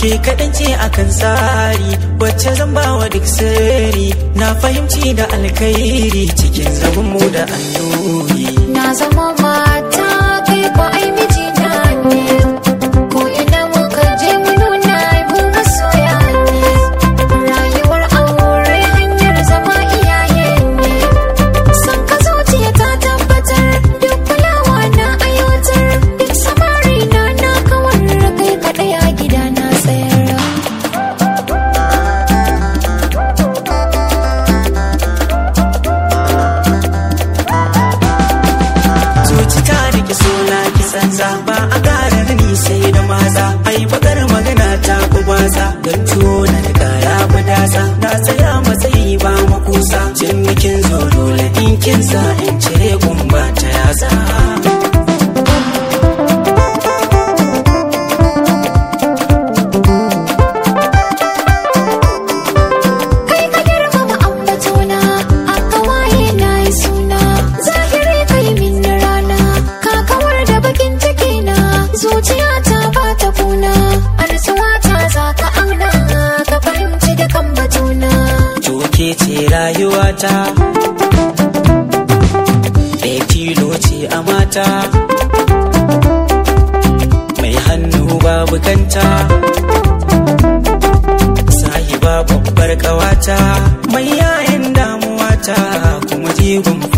ke kaɗan ce akan tsari wacce zan bawa duk sirri na fahimci da alkhairi cikin zaman mu da annuri Na zama mata kai ko ai mijina ne Ko ina muka je mu nuna mu masoya ne Rayuwar aure hanyar zama iyaye ne San ka zuciya ta tabbatar duk kulawa na aiwatar Duk samari na na kawar kai kaɗai a gida na tsayar zuci ta rike suna kisansa ba a ƙarar ni sai da maza ai bakar magana ta ku basa don tuwo na da ya fi dasa na tsaya matsayi ba makusa cin bikin zo dole in kinsa in cire gumba ta yasa Kai ka girmama ambatona, a kawaye na yi suna, zahiri kai min rana, ka kawar da bakin ciki na, zuciya ta ba ta kuna, arzuwa ta za ka auna, ka fahimci dukan batuna. Toke ce rayuwata Ɗaya tilo ce a mata Mai hannu babu kanta Sahiba babbar ƙawata Mai yayin damuwata Kuma jigon